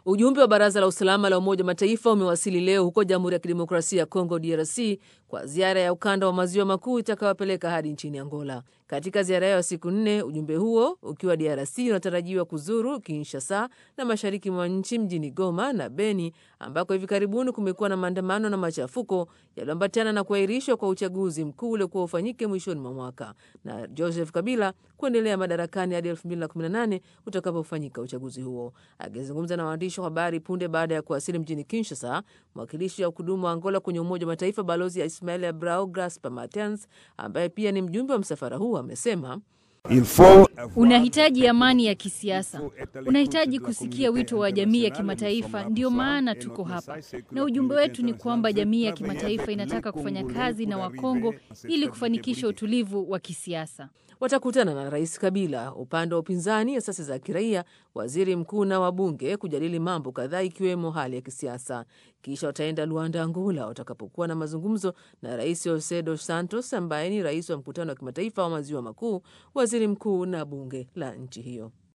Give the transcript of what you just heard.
Ujumbe wa Baraza la Usalama la Umoja wa Mataifa umewasili leo huko Jamhuri ya Kidemokrasia ya Kongo, DRC, kwa ziara ya ukanda wa maziwa makuu itakayowapeleka hadi nchini Angola. Katika ziara yao ya siku nne, ujumbe huo ukiwa DRC unatarajiwa kuzuru Kinshasa na mashariki mwa nchi mjini Goma na Beni, ambako hivi karibuni kumekuwa na maandamano na machafuko yaliyoambatana na kuahirishwa kwa uchaguzi mkuu uliokuwa ufanyike mwishoni mwa mwaka na Joseph Kabila kuendelea madarakani hadi 2018 utakapofanyika uchaguzi huo. Akizungumza na waandishi wa habari punde baada ya kuwasili mjini Kinshasa, mwakilishi wa kudumu wa Angola kwenye Umoja wa Mataifa Balozi Ismael Abrao Graspa Martins, ambaye pia ni mjumbe wa msafara huu, amesema Unahitaji amani ya kisiasa, unahitaji kusikia wito wa jamii ya kimataifa. Ndiyo maana tuko hapa, na ujumbe wetu ni kwamba jamii ya kimataifa inataka kufanya kazi na Wakongo ili kufanikisha utulivu wa kisiasa. Watakutana na Rais Kabila, upande wa upinzani, asasi za kiraia, waziri mkuu na wabunge kujadili mambo kadhaa ikiwemo hali ya kisiasa. Kisha wataenda Luanda, Angola, watakapokuwa na mazungumzo na Rais Jose Dos Santos ambaye ni rais wa mkutano wa kimataifa wa maziwa makuu, waziri mkuu na bunge la nchi hiyo.